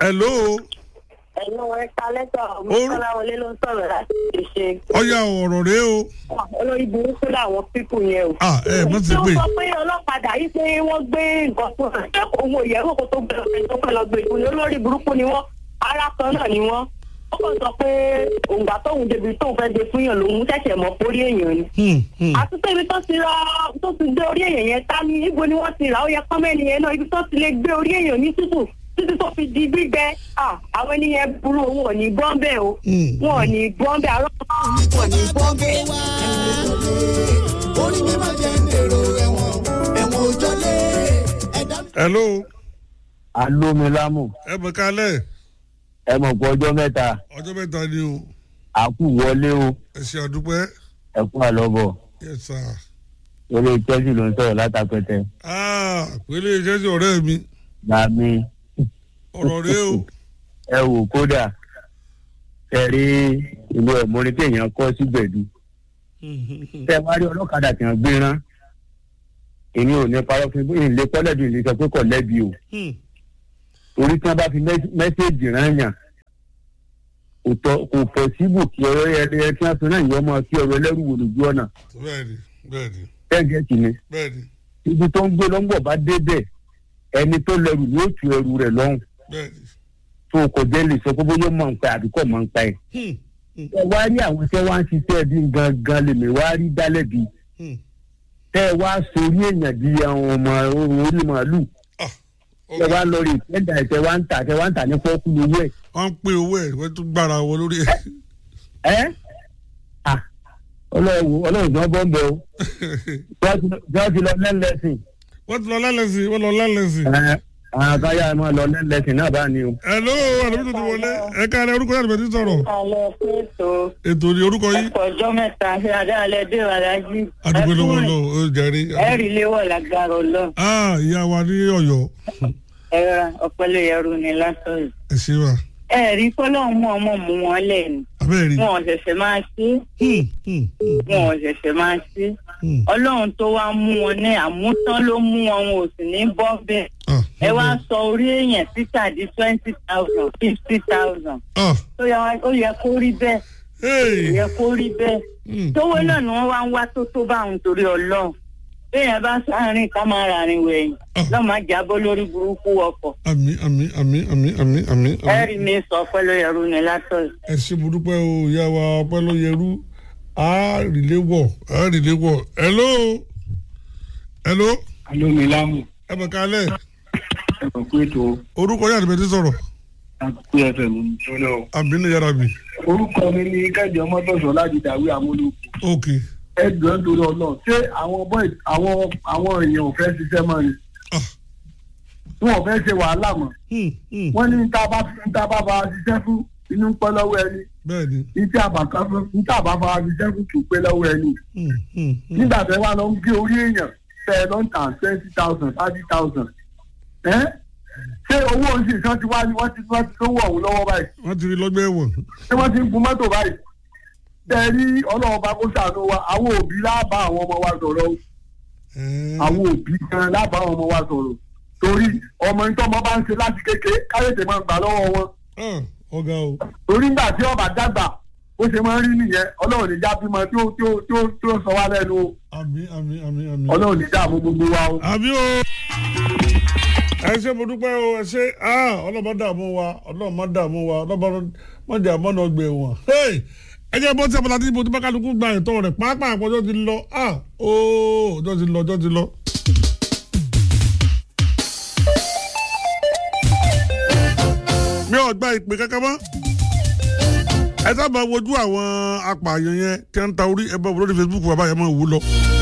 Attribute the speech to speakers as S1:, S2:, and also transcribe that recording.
S1: hello
S2: ẹ̀yin wọn ẹ̀ka lẹ́tọ̀
S1: Orú-
S2: mọ́kànláwọlé ló ń sọ̀rọ̀ láti ṣe
S1: ọ̀ya ọ̀rọ̀ rẹ o
S2: olórí burúkú làwọn pípù yẹn o.
S1: ah ẹ mọ̀ sí
S2: tí ó
S1: pé
S2: sọ pé ọlọ́padà yìí pé wọ́n gbé nǹkan fún ẹ̀ ṣé òun ò yẹ̀wò kó tó gbé ọ̀sẹ̀ tó fẹ́ lọ gbé ìfún ni olórí burúkú ni wọ́n ara kan náà ni wọ́n. ó kàn sọ pé òǹgbà tóun débi tóun fẹ́ gbé fún yàn lòun ṣẹ̀ṣẹ̀ mọ̀ pórí èèyàn ni.
S1: Hmm, hmm.
S2: àti pé ibi tó ti ra tó ti gbé orí èèyàn yẹn tá ní ibo ni wọ́n ti rà ó yẹ kọ́mẹ́ni yẹn náà ibi tó ti lè gbé orí èèyàn ní tútù títí tó fi di gbígbẹ ah, àwọn ènìyàn burú òun ò ní gbọ́n bẹ́ẹ̀ o
S1: Hmm.
S2: wọn ò ní gbọ́n bẹ́ẹ̀ àrọ́ wọn ò ní gbọ́n bẹ́ẹ̀.
S3: orí mi máa jẹ́ èrò ẹ̀wọ̀n ẹ̀wọ̀n òjọ́lé ẹ̀dá mi.
S1: hello
S4: alómilámù
S1: ẹ mọ̀ kálẹ̀
S4: ẹ mọ̀ pé ọjọ́ mẹ́ta
S1: ọjọ́ mẹ́ta ni o
S4: àkú wọlé o
S1: ẹ ṣe àdúpẹ́
S4: ẹ kú àlọ́bọ̀
S1: yes sir
S4: eré chelsea ló ń sọ̀rọ̀ látàpẹ́tẹ́
S1: ah pélé iṣẹ́ sí ọ̀rẹ́ mi
S4: làmì
S1: ọ̀rọ̀ rẹ o
S4: ẹ wò kódà ẹ rí ìlú ẹ̀mọ́ni tí èèyàn kọ́ sí gbẹ̀dú tẹ wá rí ọlọ́kadà tí wọ́n gbé rán èmi ò ní parọ́ fún yín ilé kọ́lẹ́dù ìlú sọ pé kò lẹ́bi o
S1: Hmm,
S4: torí tí wọ́n bá fi mẹ́s- mẹ́sẹ̀gì rán yàn kò tọ́- kò pọ̀ síbù kí ọ̀rọ̀ ẹ̀ tí wọ́n fi rán ìyọ́mọ kí ọ̀rọ̀ ẹlẹ́rù wò lójú ọ̀nà
S1: bẹ́ẹ̀ni bẹ́ẹ̀ni
S4: tẹ́gẹ̀tì ni
S1: bẹ́ẹ̀ni
S4: ibi tó ń gbé lọ́ngbọ̀n bá débẹ̀ ẹni tó lẹrù ni ó tu ẹrù rẹ̀ lọ́hùn
S1: bẹ́ẹ̀ni
S4: tó kò jẹ́ lè sọ pé bóyá mọ̀ ń pa àbí kò mọ̀ ń pa ẹ̀.
S1: Hmm, hmm,
S4: ẹ wá rí àwọn tẹ́ wá ń ṣiṣẹ́ bí gangan lèmi wá rí dálẹ́bi
S1: hmm.
S4: tẹ́ ẹ wá sórí èèyàn di àwọn ọmọ orí màálù
S1: ah
S4: tẹ́ wá lọ rí ìpẹ́ndà tẹ́ wá ń tà tẹ́ wá ń tà ní pọ́ọ́kú lówó ẹ̀.
S1: wọ́n ń pè owó ẹ̀ wọ́n tún gbára wọn lórí ẹ̀
S4: ẹ́ à ọlọ́run ọlọ́run tí wọ́n bọ́ ń bẹ o tí wọ́n ti lọ lẹ́lẹ́sìn
S1: wọ́n ti lọ lálẹ́sìn wọ́n lọ lálẹ́sìn.
S4: ẹ̀ àwọn káyà máa lọ lẹ́lẹ́sìn náà bá ní o.
S1: hello àdàbí tó ti wọlé ẹ káàlẹ́ orúkọ yàrá ìbẹ̀tí sọ̀rọ̀
S2: alẹ́ pẹ̀tọ́
S1: ètò ní orúkọ yìí
S2: ẹ̀kọ́ ọjọ́ mẹ́ta ṣe adáalẹ́ dé wàlájú
S1: adúgbò lọ́wọ́ lọ ó jẹ́rí.
S2: ẹ̀rí léwọ̀ lágbára ọlọ́
S1: ah ìyá wa ní ọ̀yọ́
S2: ẹ̀rọ ọ̀pẹ̀lẹ̀ yẹrù ni lásán yìí.
S1: ẹ ṣe wa
S2: ẹ̀rí fọlọ́run mú ọmọ mú wọn lẹ́nu
S1: abẹ́rẹ́ rí.
S2: wọn ò ṣẹ̀ṣẹ̀ máa ṣe
S1: Hmm, hmm, hmm,
S2: wọn ò ṣẹ̀ṣẹ̀ máa ṣe
S1: hmm.
S2: ọlọ́run tó wá mú wọn ní àmútán ló mú wọn wọn ò sì ní bọ́ bẹ́ẹ̀
S1: Ah,
S2: ẹ wá sọ orí èèyàn títà di twenty thousand fifty thousand
S1: ah
S2: ó yẹ ó yẹ kó rí bẹ́ẹ̀ ó
S1: hey
S2: yẹ kó rí bẹ́ẹ̀
S1: Hmm,
S2: tówó náà ni wọ́n wá ń wá tó tó bá òun torí ọlọ́run béèyàn bá sáárín ká máa ràrin wẹ̀yìn
S1: Ah.
S2: lọ́ọ́ máa jábọ́ lórí burúkú ọkọ̀
S1: àmì àmì àmì àmì àmì àmì àmì.
S2: ẹ̀rí mi sọ pẹ́lú ẹrú ni látọ̀
S1: ẹ ṣe mo dúpẹ́ o ìyá wa ọpẹ́ ló yẹrú a rìlé wọ̀ a rìlé wọ̀ hello hello
S4: alómilámù
S1: ẹ bẹ̀ kálẹ̀
S4: ẹ kò pé tó
S1: orúkọ yàrá ìbẹ̀tí sọ̀rọ̀
S4: àkókò ẹfẹ mi jọlọ.
S1: àbí ní yàrá mi
S4: orúkọ mi ni kẹ́hìndé ọmọdọ̀sọ láti dàwé àmúlò.
S1: ok
S4: ẹgbẹ́ torí ọlọ́run ṣé àwọn boy àwọn àwọn èèyàn ò fẹ́ ṣiṣẹ́ mọ́ ni
S1: ah
S4: wọn ò fẹ́ ṣe wàhálà mọ́
S1: hmm, hmm.
S4: wọ́n ní níta bá níta bá bá ṣiṣẹ́ fún inú ń pẹ́ lọ́wọ́ ẹni
S1: bẹ́ẹ̀ni
S4: níta àbàkà fún níta bá bá ṣiṣẹ́ fún kì í pẹ́ lọ́wọ́ ẹni
S1: hmm, hmm, hmm.
S4: nígbà tẹ́ wá lọ ń gé orí èèyàn tẹ́ ẹ lọ ń tà twenty thousand thirty thousand ẹ́ ṣé owó oṣù kan ti wá ní wọ́n ti wọ́n ti lówó ọ̀hún lọ́wọ́ báyìí
S1: wọ́n ti rí lọ́gbẹ́ ẹ̀wọ̀n
S4: ṣé wọ́n ti ń gun mọ́tò báyìí tẹ́ ẹ rí ọlọ́run bá kó ṣàánú wa àwọn òbí lábàá àwọn ọmọ wa sọ̀rọ̀ o
S1: Eh,
S4: àwọn òbí gan lábàá àwọn ọmọ wa sọ̀rọ̀ torí ọmọ ní tọ́mọ bá ń ṣe láti kékeré káyọ̀tì máa ń gbà lọ́wọ́ wọn
S1: ah, ọ̀gá o
S4: torí nígbà tí ọba dàgbà ó ṣe máa ń rí nìyẹn ọlọ́run ní jábímọ tí ó tí ó tí ó tí ó sọ wá lẹ́nu o
S1: àmì àmì àmì àmì.
S4: ọlọ́run ní dààmú gbogbo wa o.
S1: àbí o ẹ ṣe mo dúpẹ́ o ẹ ṣe ah, ọlọ́mọ dààmú wa ọlọ́mọ dààmú wa ọlọ́mọ mọ̀jà mọ́nà ọgbẹ̀ wọn. Hey! ẹ jẹ́ bọ́ tí abala tí mo ti bá kálukú gba ẹ̀tọ́ rẹ̀ pàápàá àpọ̀jọ́ ti lọ ah, ooo ọjọ́ ti lọ ọjọ́ ti lọ. mi ò gba ìpè kankan mọ́ ẹ sábà wojú àwọn apààyàn yẹn tí wọ́n ń ta orí ẹ bá wọ lórí Facebook bàbá yẹn máa wò lọ.